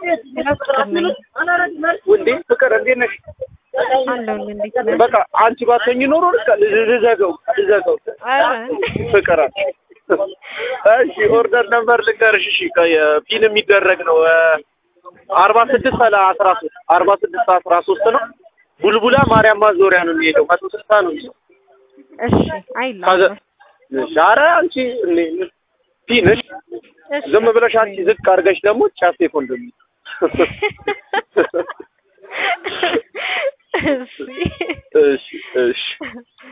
ውዴ ፍቅር እንዴት ነሽ? አለሁኝ። እንዴት ነህ? በቃ አንቺ ባትሆኚ ኖሮ በቃ ልዘጋው ልዘጋው ኧረ ፍቅር እሺ ኦርደር ነምበር ልንገርሽ እሺ ፒን የሚደረግ ነው አርባ ስድስት ሰላ አስራ ሶስት አርባ ስድስት አስራ ሶስት ነው ቡልቡላ ማርያም ማዞሪያ ነው የሚሄደው መቶ ስልሳ ነው የሚለው እሺ አይልም። ኧረ አንቺ እኔ- ፒን እሺ እሺ ዝም ብለሽ አንቺ ዝቅ አድርገሽ ደግሞ ጫፌ ኮንዶም እሺ እሺ እሺ